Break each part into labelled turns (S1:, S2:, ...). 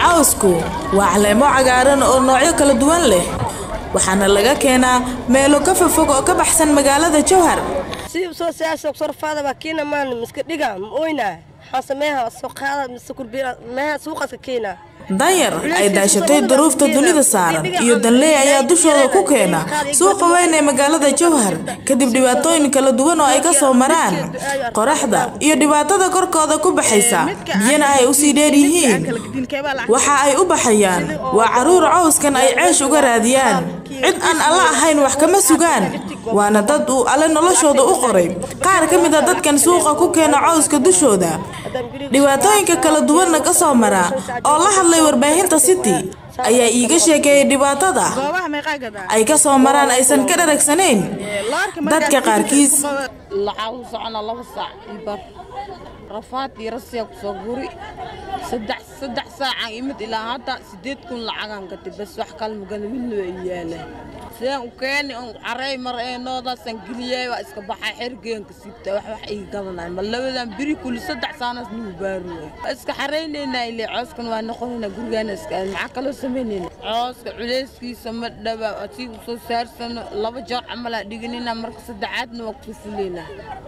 S1: cawsku waa caleemo cagaaran oo noocyo kala duwan leh waxaana laga keenaa meelo ka fofog oo ka baxsan magaalada jowhar
S2: si soo saasa soo faada ba kiina maan miska dhiga oyna xasameha soo qaada miska kurbiya meha suuqaska kiina
S1: danyar ay daashatay duruufta dunida saaran iyo danley ayaa dushooda ku keena suuqa weyn ee magaalada jowhar kadib dhibaatooyin kala duwan oo ay ka soo maraan qoraxda iyo dhibaatada korkooda ku baxaysa biyana ay usii dheer yihiin waxa ay u baxayaan waa caruur cawskan ay ceesh uga raadiyaan cid aan alla ahayn wax kama sugaan waana dad uu alle noloshooda u qoray qaar ka mid a dadkan suuqa ku keena cawska dushooda dhibaatooyinka kala duwanna ka soo mara oo la hadlay warbaahinta city ayaa iiga sheekeeyay dhibaatada ay ka soo maraan aysan ka dharagsanayn dadka qaarkiis
S3: lacag socona laba saac iyo bar rafaad iyo rasiya kusoo guri saddex saddex saacaan imid ilaa hadda sideed kun lacagaan gatay bas wax kale magala midna waa iyaala sidaan u keeni on caray mar ee noodaasaan geliyay waa iska baxay xergeenka sibta wax wax ii gadanay ma labadan biri kuli saddex saanaas nagu baaruwa waa iska xaraynaynaa ilaa cooskan waa noqonayna gurigaana iska aad maxaa kaloo samaynayna cooska culeyskiisa ma dhaba asii usoo saarsano laba jeer camalaa dhiganina marka saddexaadna waa kusoo fulaynaa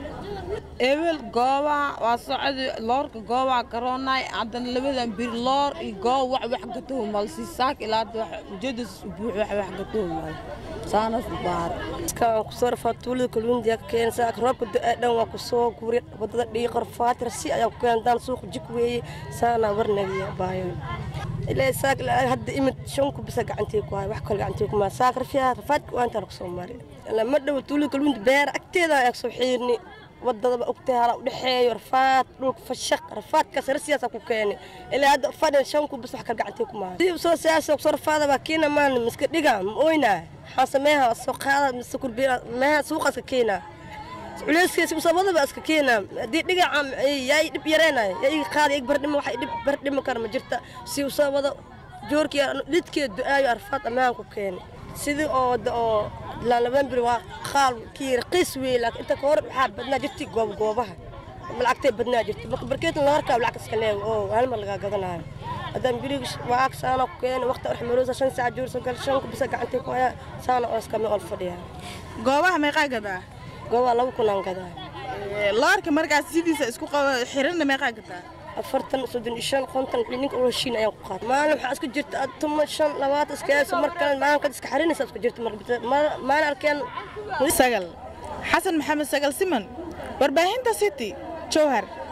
S3: ebel goobaha waa socda loorka goobaha karoonay haddana labadan biri loor iyo goob wax wax gatoo mal si saak ilaa hadda wax ujeedas u buux wax wax gatoo mal saanas u baar
S2: kan ku soo rafaa tuulada kalluundiya ka keenay saa roobka da dhan waa ku soo guri wadada dhigi qarfaat rasi ayaa ku keenay daan suuq jik weeye saana warnagiya baayo ilaa saak ilaa hadda imid shan ku bisa gacantay ku hay wax kale gacantay ku ma saak rafiya rafaadka waa inta ku soo maray lama dhow tuulada kalluunta beer agteeda ayaa soo xiirni wadadaba ogtahay hala udhexeeyo rafaad dhulka fashaq rafaadkaas rasiyaasa ku keenay ilaa hadda fadhan shan ku bis wax kale gacantay ku maaha si soo saasa soo rafaada ba kiina maan miska dhiga oyna xasameha soo qaada miska kurbiya meha suuqaska kiina culeyskiisa usabadaba iska keena haddii dhigaca yaa dhib yareenaya yaa iga qaada ig bardhimo waxa dhib bardhimo kara ma jirta si usabada joorkii dhidkeed du-aayo arfaad ammaan ku keenay sidii oo oo ilaa laban bir waa qaal kii raqiis weeye laakiin inta ka hor waxaa badnaa jirtay goob goobaha lacagtay badnaa jirtay marka barkeetan la harkaa lacag iska leeyo oo hal mar lagaa gadanayo haddaan biriga waa saana ku keenay waqti arxmaroosa shan saac joorsa gal shan ku bisa gacantay ku haya saana oo iskama ol fadhiya
S4: goobaha meeqaa gadaa
S2: goobaha laba kunaan gadaa
S4: loorka markaas sidiisa isku xiranna meeqaa gadaa
S2: afartan soddon iyo shan konton ninka ulo shiin ayaan ku qaatay maalin waxaa iska jirta tuma shan labaatan iska heesa mar kale maalinkaad iska xarinaysa iska jirta maalin arkeen
S4: sagal xasan maxamed sagal siman warbaahinta city jowhar